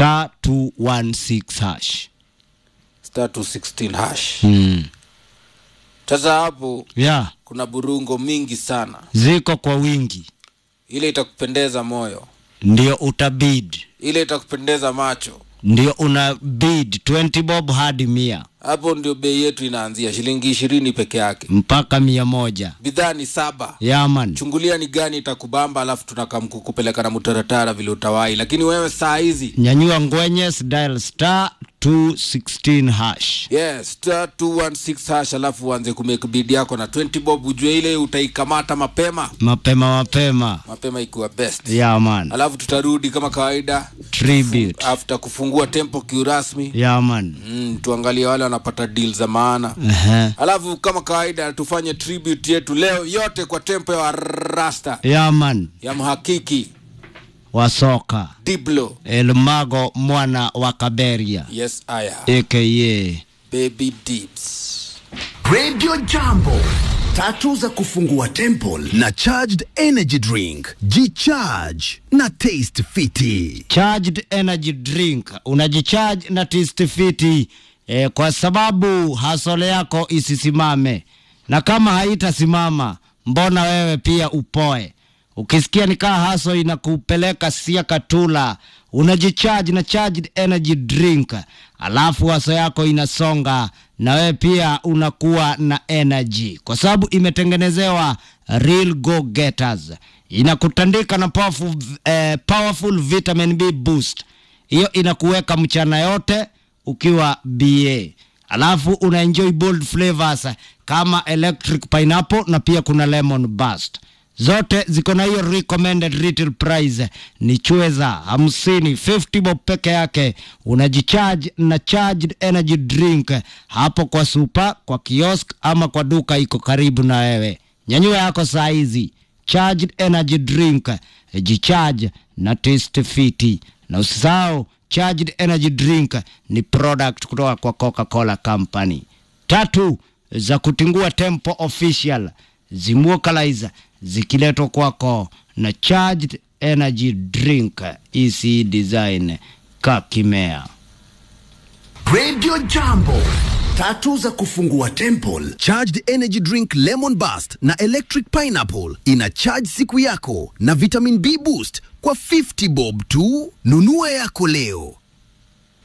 star 216 hash star 216 hash mm. sasa hapo yeah kuna burungo mingi sana ziko kwa wingi ile itakupendeza moyo ndio utabid ile itakupendeza macho ndio una bid 20 bob hadi mia hapo ndio bei yetu inaanzia shilingi ishirini peke yake mpaka mia moja bidhaa ni saba yaman chungulia ni gani itakubamba alafu tunakamkukupeleka na mutaratara vile utawai lakini wewe saa hizi nyanyua ngwenyes dial star 216 hash yes star 216 hash alafu uanze kumake bid yako na 20 bob ujue ile utaikamata mapema mapema mapema mapema ikiwa best yaman alafu tutarudi kama kawaida tribute after kufungua tempo kiurasmi yaman mm, tuangalie wale wanapata deal za maana Ehe. alafu kama kawaida tufanye tribute yetu leo yote kwa tempo ya rasta yaman ya mhakiki wa soka diblo elmago mwana wa kaberia yes aya aka baby dips Radio Jambo, tatu za kufungua temple na charged energy drink. Jicharge na taste fiti. charged energy drink unajicharge na tistifiti e, kwa sababu hasole yako isisimame na kama haitasimama mbona wewe pia upoe ukisikia nikaa haso inakupeleka sia katula unajicharge na charged energy drink alafu haso yako inasonga na wewe pia unakuwa na energy kwa sababu imetengenezewa real go getters inakutandika na powerful, eh, powerful vitamin b boost hiyo inakuweka mchana yote ukiwa ba alafu una enjoy bold flavors kama electric pineapple na pia kuna lemon burst zote ziko na hiyo recommended retail price ni chweza hamsini 50 bob peke yake unajicharge na charged energy drink hapo kwa supa kwa kiosk ama kwa duka iko karibu na wewe nyanyua yako saa hizi charged energy drink jicharge na taste fiti na usisahau charged energy drink ni product kutoka kwa coca-cola company tatu za kutingua tempo official zimuokalize zikiletwa kwako na charged energy drink ec design kakimea Radio Jambo, tatu za kufungua temple. Charged energy drink lemon burst na electric pineapple ina charge siku yako na vitamin B boost kwa 50 bob tu. Nunua yako leo.